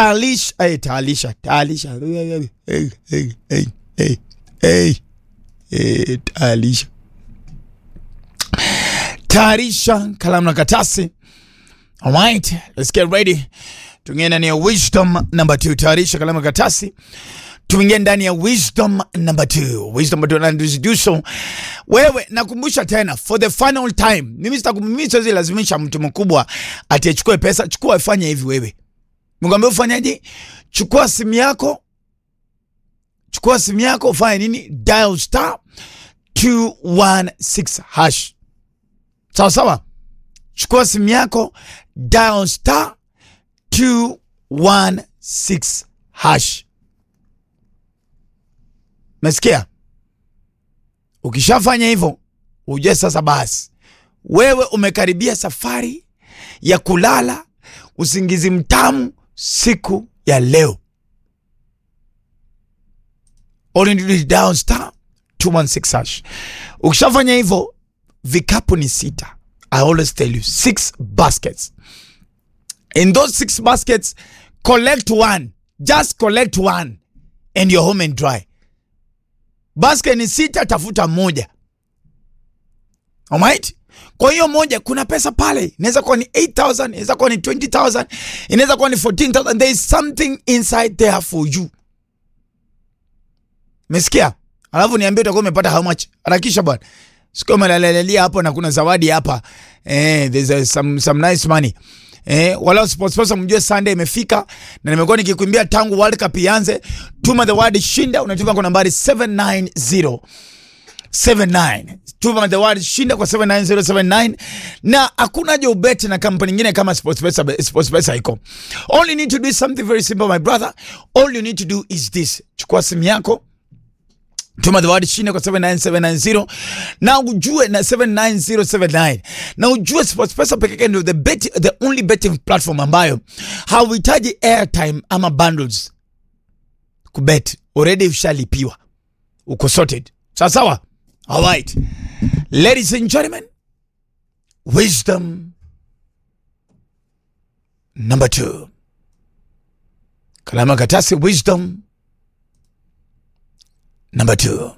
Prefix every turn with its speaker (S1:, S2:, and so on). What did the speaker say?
S1: Taalisha, eh, taalisha, taalisha. Eh, eh, eh, eh, eh, eh, eh, taalisha. Tayarisha kalamu na katasi. All right, let's get ready. Tuingie ndani ya wisdom number 2. Tayarisha kalamu na katasi. Tuingie ndani ya wisdom number 2. Wisdom number 2 na introduce so. Wewe nakumbusha tena for the final time. Mimi sitakumimi siwezi lazimisha mtu mkubwa ati achukue pesa, chukua afanye hivi wewe. Mkwambia ufanyaje? Chukua simu yako. Chukua simu yako ufanye nini? Dial star 216 hash. Sawa sawa. Chukua simu yako dial star 216 hash. Mesikia? Ukishafanya hivyo, ujue sasa basi wewe umekaribia safari ya kulala usingizi mtamu siku ya leo. All you need is dial star 216 hash. Ukishafanya hivyo, vikapu ni sita. I always tell you six baskets. In those six baskets, collect one. Just collect one and you're home and dry. Basket ni sita, tafuta moja. Alright? Kwa hiyo moja kuna pesa pale. Inaweza kuwa ni 8000, inaweza kuwa ni 20000, inaweza kuwa ni 14000. There is something inside there for you. Mesikia? Alafu niambie utakuwa umepata how much? Harakisha bwana. Siku umelalelia hapo na kuna zawadi hapa. Eh, there's a, some some nice money. Eh, wala sports sponsor mjue Sunday imefika na nimekuwa nikikuimbia tangu World Cup ianze. Tuma the word shinda unatuma kwa nambari 790 79 tuma the word shinda kwa 79079 na hakuna haja ubeti na kampuni nyingine kama SportsPesa. SportsPesa iko. All you need to do is something very simple my brother. All you need to do is this. Chukua simu yako tuma the word shinda kwa 79790 na ujue na 79079 na ujue SportsPesa peke yake ndio the bet, the only betting platform ambayo hauhitaji airtime ama bundles kubet, already ushalipiwa, uko sorted. Sawa sawa. All right, ladies and gentlemen, wisdom number two. Kalama katasi, wisdom number two.